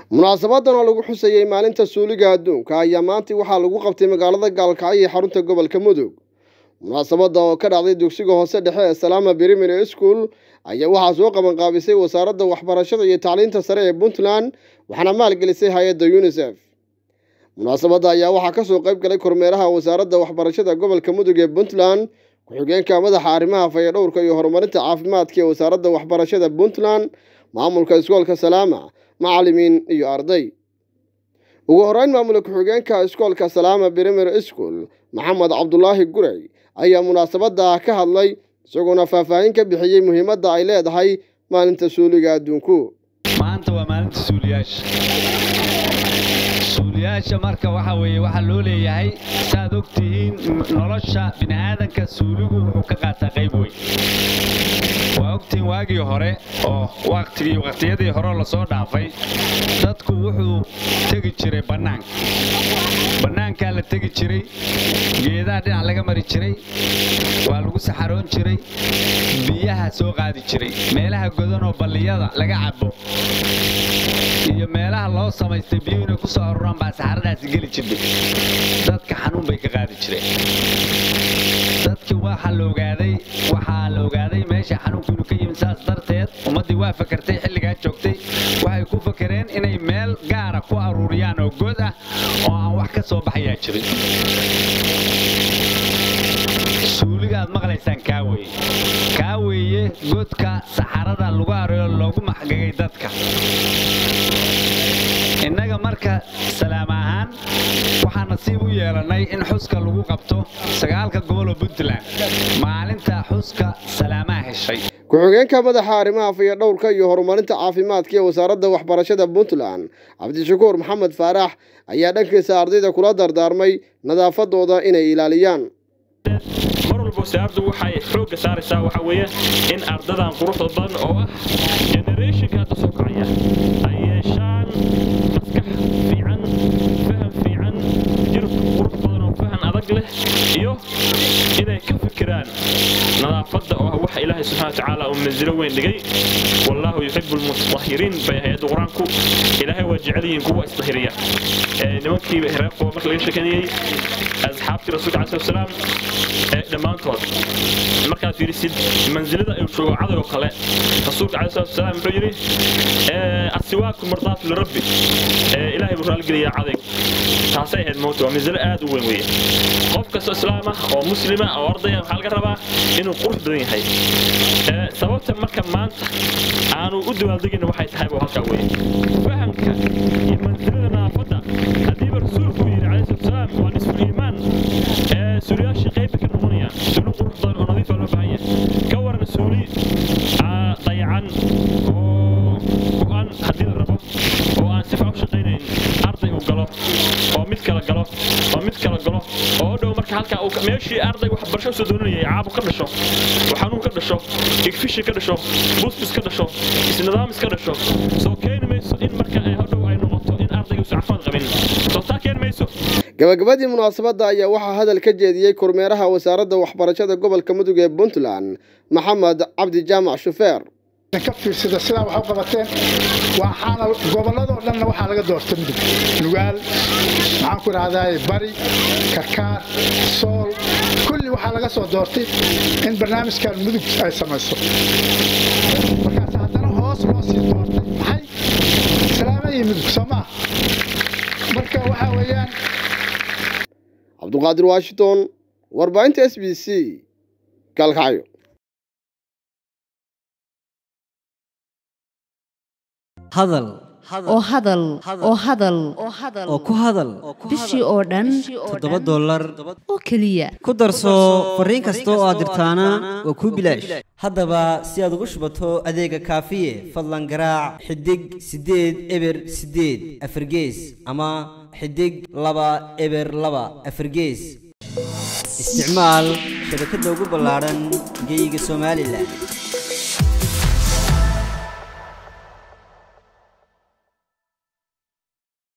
munaasabadan oo lagu xusayey maalinta suuliga adduunka ayaa maanta waxaa lagu qabtay magaalada gaalkacyo ee xarunta gobolka mudug munaasabada oo ka dhacday dugsiga hoose dhexe ee salaama primary school ayaa waxaa soo qabanqaabisay wasaaradda waxbarashada iyo tacliinta sare ee puntland waxaana maalgelisay hay-adda unisef munaasabadda ayaa waxaa kasoo qayb galay kormeeraha wasaaradda waxbarashada gobolka mudug ee puntland ku-xigeenka madaxa arrimaha fayadhowrka iyo horumarinta caafimaadka ee wasaaradda waxbarashada puntland maamulka iskoolka salaama macalimiin iyo arday ugu horeyn maamula ku-xigeenka iskoolka salaama primary school maxamed cabdulaahi gurey ayaa munaasabada ka hadlay isagoona faahfaahin ka bixiyey muhiimadda ay leedahay maalinta suuliga adduunku maanta waa maalinta suuliyaasha suuliyaasha marka waxa weeye waxaa loo leeyahay saaad og tihiin nolosha bini'aadanka suuligu wuxuu ka qaataa qayb weyn waa ogtihiin waagii hore oo waqtigii waqtiyadii horeo lasoo dhaafay dadku wuxuu tegi jiray bannaanka bannaankaa la tegi jiray geedaha dhinac laga mari jiray waa lagu saxaroon jiray biyaha soo qaadi jiray meelaha godanoo balliyada laga cabo iyo meelaha loo samaystay biyuhu inay ku soo aruraan baa saxaradaasi geli jirtay dadka xanuun bay ka qaadi jireen dadkii waxaa la ogaaday waxaa la ogaaday meesha xanuunku inuu ka yimid saas darteed ummaddii waa fakartay xilligaa joogtay waxay ku fakareen inay meel gaara ku aruuriyaan oo god ah oo aan wax ka soo baxayaa jirin suuliga aad maqlaysaan kaa weeye kaa weeye godka saxarada lagu areeyo loogu maxgagay dadka innaga marka salaam ahaan waxaa nasiib u yeelannay in xuska lagu qabto sagaalka goboloo puntland maalinta xuska salaamaha heshay ku-xigeenka madaxa arrimaha fayadhowrka iyo horumarinta caafimaadka ee wasaaradda waxbarashada puntland cabdishakuur maxamed faarax ayaa dhankiisa ardayda kula dardaarmay nadaafadooda inay ilaaliyaan mar walba wasaaraddu waxay xoogga saaraysaa waxa weeye in ardadan quruxda badan oo ah generationka hadda soo kacaya ay yeeshaan maskax fiican faham fiican jir qurux badan oo fahan adag leh iyo inay ka fikiraan nadaafadda oo ah waxa ilaahay subxana wa tacaala uu manzilo weyn dhigay wallaahu yuxibu lmutahiriin bay hay-adda qur-aanku ilaahay waa jecel yihiin kuwa isdahiriya nimankii reer qoba marka laga sheekanayey asxaabtii rasuulka calayi salatu wasalaam dhammaantood markaad fiirisid mansilada uu joogo caday oo kale rasuulka calayi salatu wasalaam wuxuu yidhi asiwaaku mardaatu lirabbi ilaahay buu raalgeliyaa cadaygu taasay ahayd moota waa mansilo aad u weyn weeye qof kastoo islaam ah oo muslima oo ardaya waxaa laga rabaa inuu qurux badan yahay sababta marka maanta aanu u dawaaldegina waxay tahay buu halkaa weeye fahamka iyo mansilada nadaafadda haddiiba rasuulku yidhi calayhi salatu wasalaam waa nisfu iimaan suuliyaashii qayba ka noqonaya suuli qurux badan oo nadiifa loo baahan yahay ka waran suuli dayacan oo go-an haddii la rabo oo aan si fiican u shaqaynayn arday uu galo oo mid kala galo oo mid kala galo oo dhow marka halkaa uu meeshii arday waxbarasho soo doonanayay caabu ka dhasho oo xanuun ka dhasho igfishi ka dhasho busbus ka dhasho isnidaamis ka dhasho soo keeni mayso in marka hodhow ay noqoto in ardayga uusan caafimaad qabin soo taa keeni mayso gabagabadii munaasabadda ayaa waxaa hadal ka jeediyey kormeeraha wasaaradda waxbarashada gobolka mudug ee puntland maxamed cabdi jaamac shufeer ka fiirsada sidaa wax u qabateen waxaana gobolladoo dhanna waxaa laga doortay mudug nugaal maxaan ku idhahdaa bari karkaar sool kulli waxaa laga soo doortay in barnaamijkan mudug ay samayso markaas haddana hoos loo sii doortay maxay salaama iyo mudug soo maa marka waxaa weeyaan cabdulqaadir washington warbaahinta s b c gaalkacyo hadal oo hadal oo hadal oo ku hadal bishii oo dhan toddoba dollar oo keliya ku darso fariin kasta oo aad dirtaana waa kuu bilaash haddaba si aad ugu shubato adeega kaafiye fadlan garaac xidig siddeed eber siddeed afargees ama xidig laba eber laba afargees isticmaal shabakadda ugu ballaadhan geeyiga somalilan